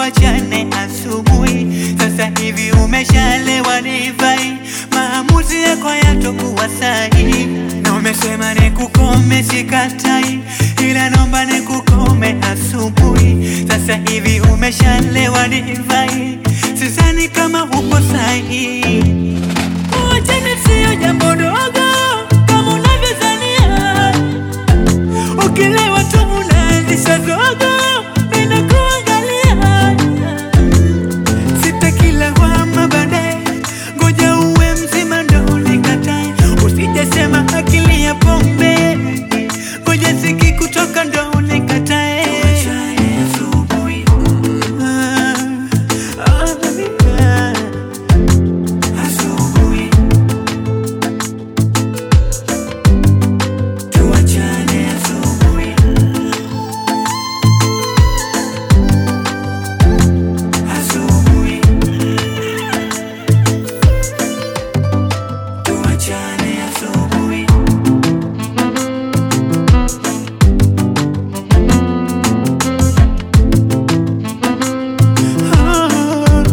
tuachane asubuhi. Sasa hivi umeshalewa divai, maamuzi yako yatokuwa sahihi, na umesema nikukome, sikatai, ila naomba nikukome asubuhi. Sasa hivi umeshalewa divai, sidhani kama upo sahihi. Kuachana sio jambo dogo kama unavyodhania. Ukilewa tu unaanzisha zogo, ninakuangalia. Sitaki lawama baadaye, ngoja uwe mzima ndo unikatae. Usijasema akili ya pombe, ngoja siki kutoka ndo unikatae. Ah, ah, ah. Asubuhi tuachane asubuhi, asubuhi tuachane asubuhi. Ah.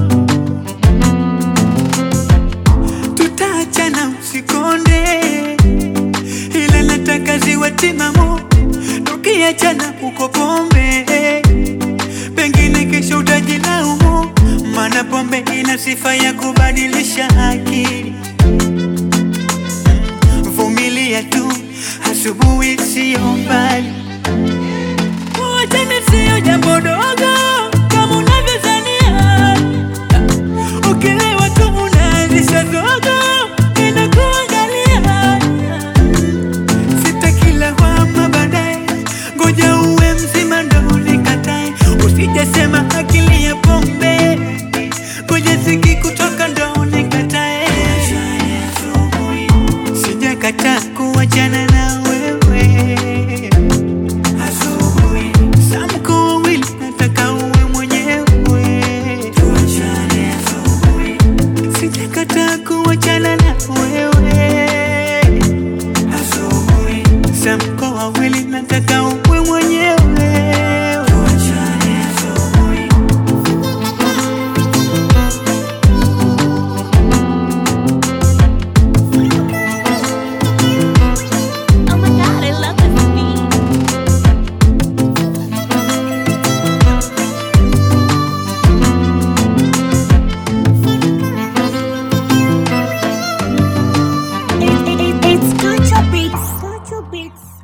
Tutaachana usikonde, ila nataka ziwe timamu. Tukiachana uko pombe, pengine kesho utajilaumu, maana pombe ina sifa ya kubadilisha akili. Vumilia tu, asubuhi siyo mbali. Kuachana siyo jambo dogo